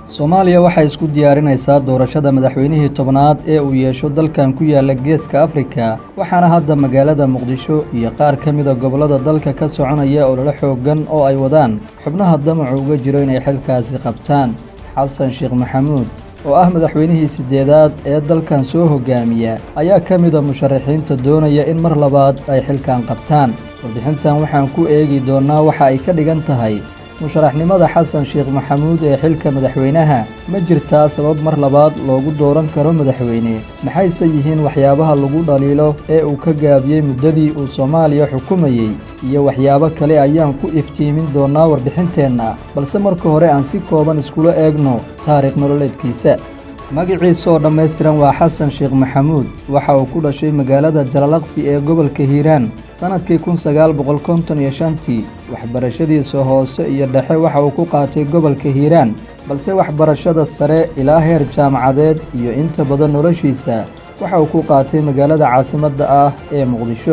soomaaliya waxay isku diyaarinaysaa doorashada madaxweynihii tobnaad ee uu yeesho dalkan ku yaala geeska afrika waxaana hadda magaalada muqdisho iyo qaar ka mida gobollada dalka ka soconaya ololo xooggan oo ay wadaan xubnaha damacu uga jiro inay xilkaasi qabtaan xasan sheekh maxamuud oo ah madaxweynihii siddeedaad ee dalkan soo hoggaamiya ayaa ka mida musharaxiinta doonaya in mar labaad ay xilkan qabtaan warbixintan waxaan ku eegi doonnaa waxa ay ka dhigan tahay musharaxnimada xasan sheekh maxamuud ee xilka madaxweynaha ma jirtaa sabab mar labaad loogu dooran karo madaxweyne maxayse yihiin waxyaabaha lagu dhaliilo ee uu ka gaabiyey muddadii uu soomaaliya xukumayey iyo waxyaabo kale ayaan ku iftiimin doonnaa warbixinteenna balse marka hore aan si kooban iskula eegno taariikh nololeedkiisa magaciisa oo dhammaystiran waa xasan sheekh maxamuud waxa uu ku dhashay magaalada jalalaqsi ee gobolka hiiraan sannadkii kun sagaal boqol konton iyo shantii waxbarashadiisa hoose iyo dhexe waxa uu ku qaatay gobolka hiiraan balse waxbarashada sare ilaa heer jaamacadeed iyo inta badan noloshiisa waxa uu ku qaatay magaalada caasimadda ah ee muqdisho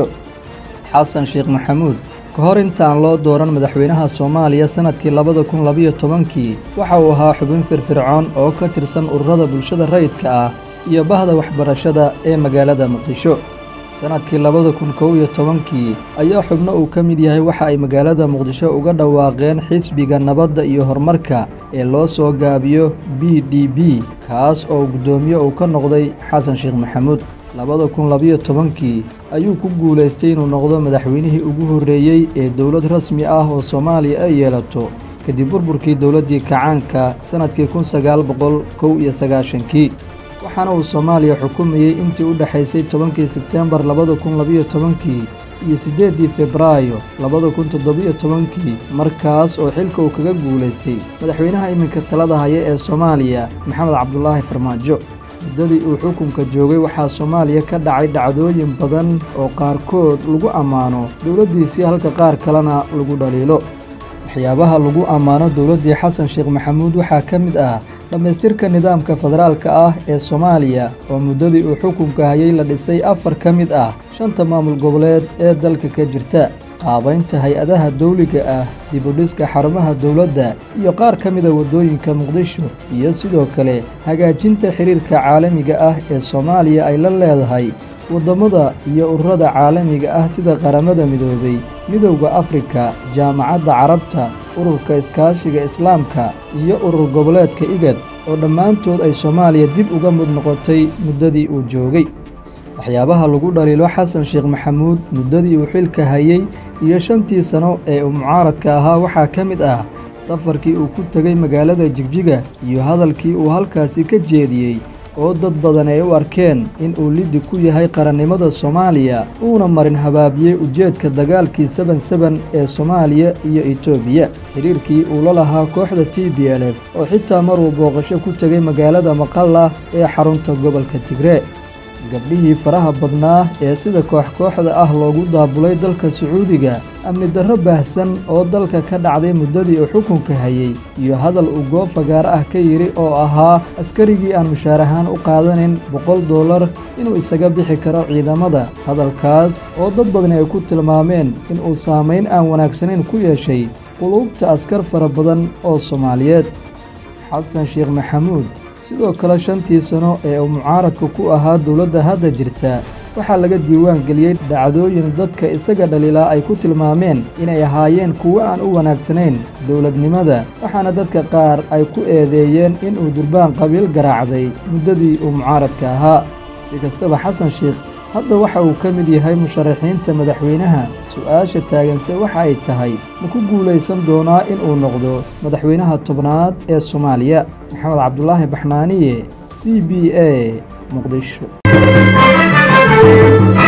xasan sheekh maxamuud ka hor intaan loo dooran madaxweynaha soomaaliya sannadkii labada kun labiyo tobankii waxa uu ahaa xubin firfircoon oo ka tirsan ururada bulshada rayidka ah iyo bahda waxbarashada ee magaalada muqdisho sannadkii labada kun kow iyo tobankii ayaa xubno uu ka mid yahay waxa ay magaalada muqdisho uga dhawaaqeen xisbiga nabadda iyo horumarka ee loo soo gaabiyo b d b kaas oo guddoomiye uu ka noqday xasan sheekh maxamuud labada kun labiyo tobankii ayuu ku guulaystay inuu noqdo madaxweynihii ugu horreeyey ee dowlad rasmi ah oo soomaaliya ay yeelato kadib burburkii dowladdii kacaanka sannadkii kun sagaal boqol kow iyo sagaashankii waxaana uu soomaaliya xukumayey intii u dhexaysay tobankii sebtembar labada kun labiyo tobankii iyo siddeeddii febraayo labada kun toddobiyo tobankii markaas oo xilka uu kaga guulaystay madaxweynaha iminka talada haya ee soomaaliya maxamed cabdulaahi farmaajo muddadii uu xukunka joogay waxaa soomaaliya ka dhacay dhacdooyin badan oo qaarkood lagu ammaano dowladdiisii halka qaar kalena lagu dhaliilo waxyaabaha lagu ammaano dowladdii xasan sheekh maxamuud waxaa ka mid ah dhammaystirka nidaamka federaalka ah ee soomaaliya oo muddadii uu xukunka hayay la dhisay afar ka mid ah shanta maamul goboleed ee dalka ka jirta qaabaynta hay-adaha dawliga ah dibudhiska xarumaha dowladda iyo qaar ka mida waddooyinka muqdisho iyo sidoo kale hagaajinta xidhiirka caalamiga ah ee soomaaliya ay la leedahay waddammada iyo ururada caalamiga ah sida qaramada midoobay midowda afrika jaamacadda carabta ururka iskaashiga islaamka iyo urur goboleedka igad oo dhammaantood ay soomaaliya dib uga mid noqotay muddadii uu joogay waxyaabaha lagu dhaliilo xasan sheekh maxamuud muddadii uu xilka hayey iyo shantii sano ee uu mucaaradka ahaa waxaa ka mid ah safarkii uu ku tegey magaalada jigjiga iyo hadalkii uu halkaasi ka jeediyey oo dad badan ay u arkeen in uu liddi ku yahay qarannimada soomaaliya uuna marin habaabiyey ujeedka dagaalkii seben seben ee soomaaliya iyo etoobiya xidhiirkii uu la lahaa kooxda t b l f oo xitaa maruu booqasho ku tegey magaalada maqalla ee xarunta gobolka tigree gabdhihii faraha badnaa ee sida koox kooxda ah loogu daabulay dalka sacuudiga amni darro baahsan oo dalka ka dhacday muddadii uu xukunka hayey iyo hadal uu goob fagaaro ah ka yidhi oo ahaa askarigii aan mushaar ahaan u qaadanin boqol dollar inuu isaga bixi karo ciidamada hadalkaas oo dad badani ay ku tilmaameen inuu saamayn aan wanaagsanayn ku yeeshay quluubta askar fara badan oo soomaaliyeed xasan sheekh maxamuud sidoo kale shantii sano ee uu mucaaradka ku ahaa dowladda hadda jirta waxaa laga diiwaan geliyey dhacdooyin dadka isaga dhaliilaa ay ku tilmaameen inay ahaayeen kuwo aan u wanaagsanayn dowladnimada waxaana dadka qaar ay ku eedeeyeen inuu durbaan qabiil garaacday muddadii uu mucaaradka ahaa si kastaba xasan sheekh hadda waxa uu ka mid yahay musharaxiinta madaxweynaha su'aasha taaganse waxa ay tahay ma ku guulaysan doonaa inuu noqdo madaxweynaha tobnaad ee soomaaliya maxamed cabdulaahi baxnaaniye c b a muqdisho